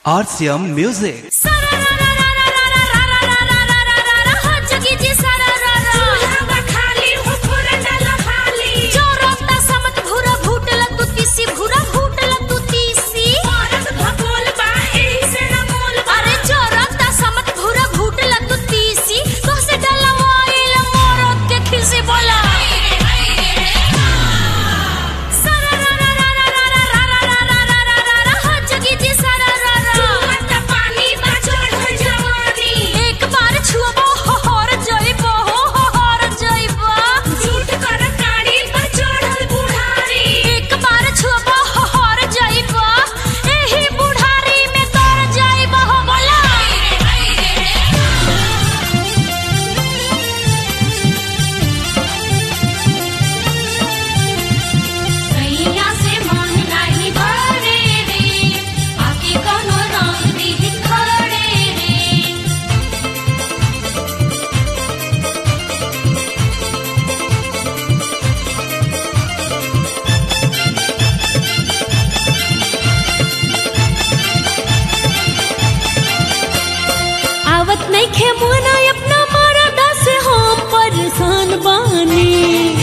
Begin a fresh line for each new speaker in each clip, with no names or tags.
RCM Music.
आवत नहीं खे मुना अपना मरदा से हम परेशान बानी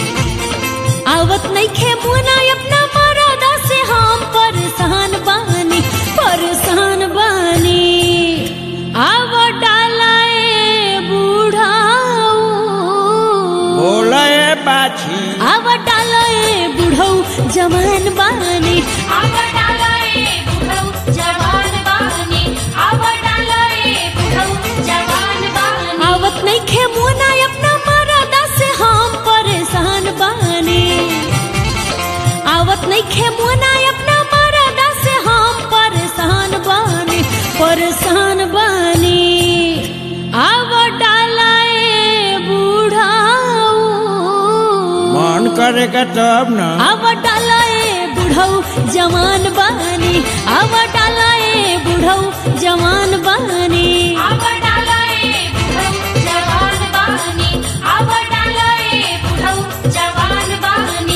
आवत नहीं खे मुना अपना मरदा से हम परेशान बानी परेशान बानी आव डालाए बूढ़ाऊ
बोले बाछी
आव डालाए बूढ़ऊ जवान बानी आव डालाए बूढ़ऊ जवान बानी आव डालाए बूढ़ऊ जवान बानी आवत नहीं खे मुना अपना मरदा से हम परेशान बानी आवत नहीं खे मुना अपना मरदा से हम परेशान बानी परेशान बानी आव डालाए बूढ़ाऊ
मन करेगा तब न
आव डालाए बुढ़ऊ जवान बानी आव डालाए बुढ़ऊ जवान बानी आव डालाए बुढ़ऊ जवान बानी आव डालाए बुढ़ऊ जवान बानी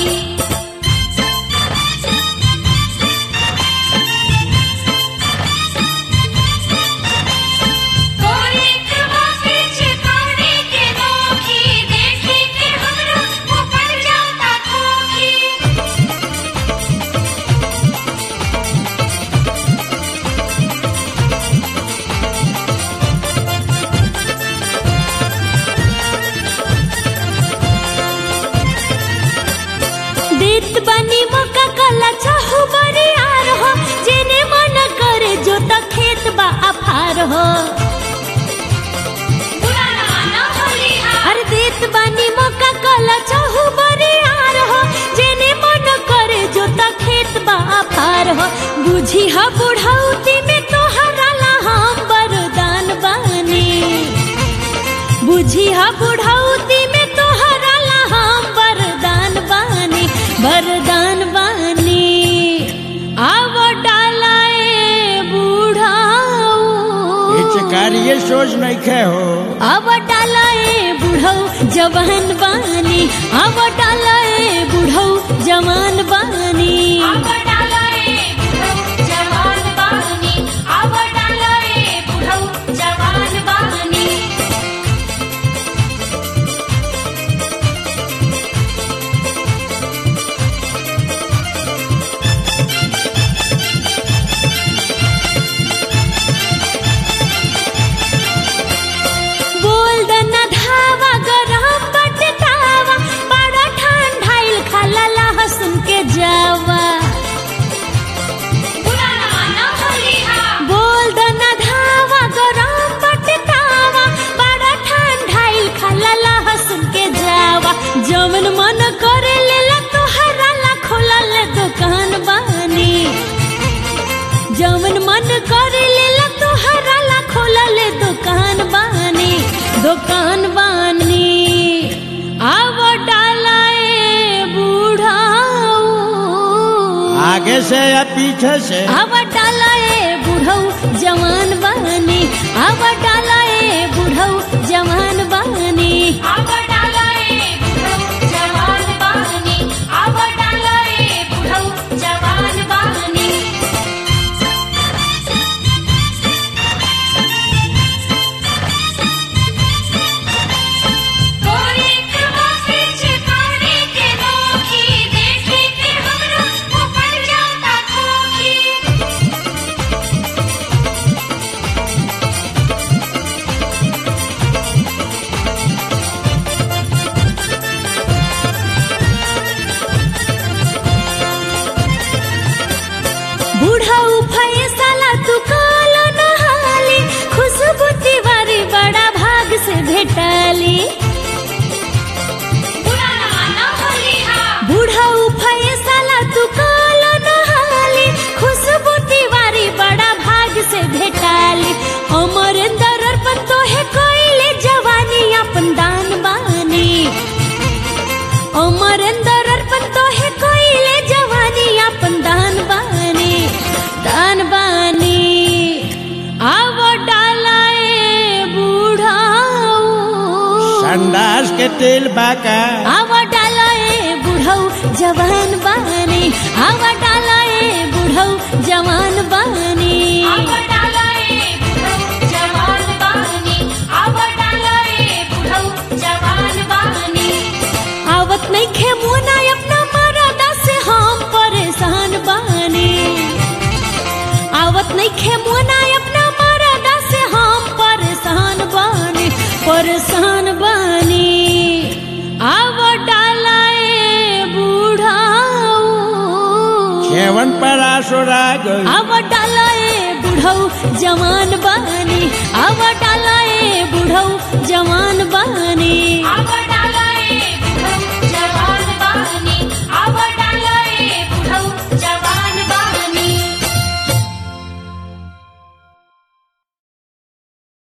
कोई कमा पीछे कौड़ी के नोखी देखी के हमरा ऊपर जाता खोखी देत बनी मका कला चाहू बरी आर हो जेने मन करे जो त खेत बा अफार हो अरे देत बनी मका कला चाहू बरी आर हो जेने मन करे जो त खेत बा अफार हो बुझी हा बुढ़ौती में तोहरा ला हम बरदान बानी बुझी हा बुढ़ौती में तोहरा ला हम वरदान बानी वरदान बानी आव डालाए बूढ़ाऊ
हिचकारिये सोच नहीं खे हो
आव डालाए बूढ़ऊ जवान बानी आव डालाए बूढ़ऊ जवान बानी आव डालाए बूढ़ऊ जवान बानी आव डालाए बूढ़ऊ जवान बानी बोल दना धावा गरम बटतावा बड़ा ठंडाइल खाला लहसुन के जावा बोल दना धावा गरम बटतावा बड़ा ठंडाइल खाला लहसुन के जावा जवन मन करे लेला तोहरा ला खोला ले दुकान बानी जवन मन करे लेला तोहरा ला खोला ले दुकान बानी दुकान बानी आव डालाए बूढ़ाऊ
आगे से या पीछे से
आव डालाए बूढ़ऊ जवान बानी आव डालाए बूढ़ऊ जवान बानी आव डालाए बूढ़ऊ जवान बानी आव डालाए बूढ़ऊ जवान बानी
के तेल बाका
आवा डाला ए बुढ़ऊ जवान बानी आवा डाला ए बुढ़ऊ जवान बानी आवत नहीं खे मुना अपना मरदा से हम परेशान बानी आवत नहीं खे मुना अपना मरदा से हम परेशान बानी परेशान बानी आव डाला ए बुढ़ाऊ
सेवन पर आसोरा गई
आव डाला ए बुढ़ऊ जवान बानी आव डाला ए बुढ़ऊ जवान बानी
आवा